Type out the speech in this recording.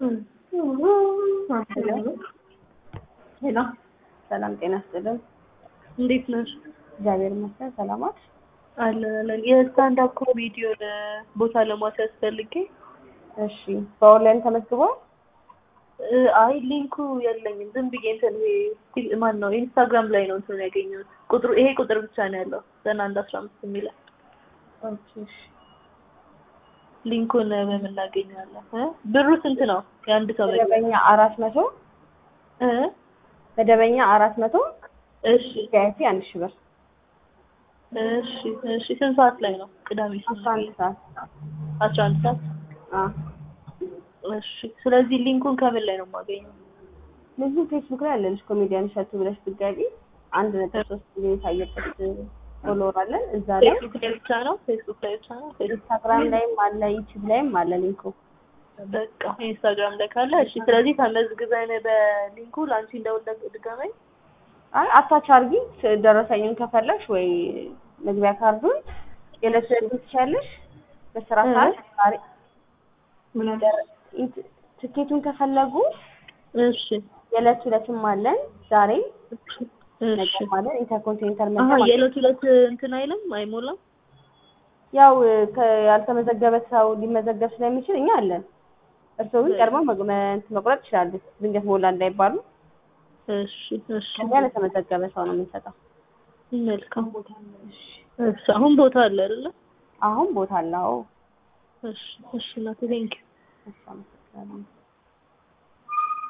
ሄሎ ሰላም ጤና ይስጥልን። እንዴት ነሽ? እግዚአብሔር ይመስገን። ሰላማት አለን አለን። የስታንዳፕ ኮሜዲውን ቦታ ለማስያዝ ፈልጌ እሺ፣ በኦንላይን ተመዝግቧል። እ፣ አይ ሊንኩ የለኝም። ዝም ብዬ እንትን ይሄ ፊል- ማን ነው ኢንስታግራም ላይ ነው እንትን ያገኘሁት። ቁጥሩ ይሄ ቁጥር ብቻ ነው ያለው ዘጠና አንድ አስራ አምስት የሚለው ኦኬ፣ እሺ። ሊንኩን በምን እናገኘዋለን? እ? ብሩ ስንት ነው? የአንድ ሰው መግቢያ? መደበኛ አራት መቶ እ? መደበኛ አራት መቶ እሺ ቪአይፒ አንድ ሺህ ብር እሺ እሺ። ስንት ሰዓት ላይ ነው? ቅዳሜ ስንት አስራ አንድ ሰዓት አስራ አንድ ሰዓት አ እሺ። ስለዚህ ሊንኩን ከምን ላይ ነው የማገኘው? ልጁ ፌስቡክ ላይ አለልሽ ኮሜዲያን እሸቱ ብለሽ ብትገቢ አንድ ነጥብ ሶስት ሚሊዮን የታየበት ፎሎወር አለን እዛ ላይ ፌስቡክ ላይ ብቻ ነው? ፌስቡክ ላይ ብቻ ነው? ፌስቡክ ኢንስታግራም ላይም አለ ዩቲዩብ ላይም አለ ሊንኩ በቃ ኢንስታግራም ላይ ካለ እሺ። ስለዚህ ተመዝግበን በሊንኩ ለአንቺ እንደውል ድጋመኝ አይ አታች አርጊ ደረሰኝን ከፈለሽ ወይ መግቢያ ካርዱን የዕለት ዕለት ትችያለሽ በስራ ሰዓት ዛሬ ምን ኢንት- ትኬቱን ከፈለጉ እሺ የዕለት ዕለትም አለን ዛሬ እሺ ነገም አለን ኢንተርኮንቲኔንታል አሀ መግቢያ የዕለት ዕለት እንትን አይልም አይሞላም ያው ከ- ያልተመዘገበ ሰው ሊመዘገብ ስለሚችል እኛ አለን እርስዎ ግን ቀድሞ መግ- መ- እንትን መቁረጥ ይችላሉ ድንገት ሞላ እንዳይባሉ እሺ እሺ ከዚያ ለተመዘገበ ሰው ነው የምንሰጠው መልካም እሺ አሁን ቦታ አለ አይደለ አሁን ቦታ አለው እሺ እሺ እናቴ ቴንኪው እሺ አመሰግናለሁ